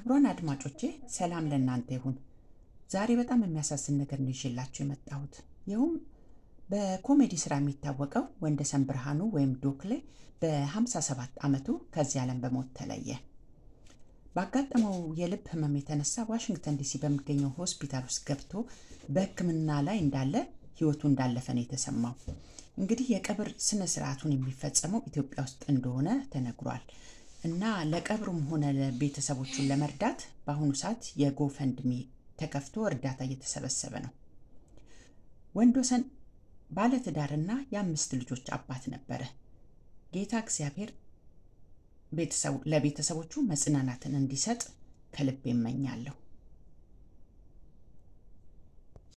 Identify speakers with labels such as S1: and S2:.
S1: ክቡራን አድማጮቼ ሰላም ለእናንተ ይሁን። ዛሬ በጣም የሚያሳዝን ነገር ነው ይዤላችሁ የመጣሁት። ይኸውም በኮሜዲ ስራ የሚታወቀው ወንደሰን ብርሃኑ ወይም ዶክሌ በ57 ዓመቱ ከዚህ ዓለም በሞት ተለየ። ባጋጠመው የልብ ህመም የተነሳ ዋሽንግተን ዲሲ በሚገኘው ሆስፒታል ውስጥ ገብቶ በሕክምና ላይ እንዳለ ህይወቱ እንዳለፈ ነው የተሰማው። እንግዲህ የቀብር ስነ ስርዓቱን የሚፈጸመው ኢትዮጵያ ውስጥ እንደሆነ ተነግሯል እና ለቀብሩም ሆነ ቤተሰቦቹን ለመርዳት በአሁኑ ሰዓት የጎፈንድሚ ተከፍቶ እርዳታ እየተሰበሰበ ነው። ወንዶሰን ባለትዳርና የአምስት ልጆች አባት ነበረ። ጌታ እግዚአብሔር ለቤተሰቦቹ መጽናናትን እንዲሰጥ ከልብ ይመኛለሁ።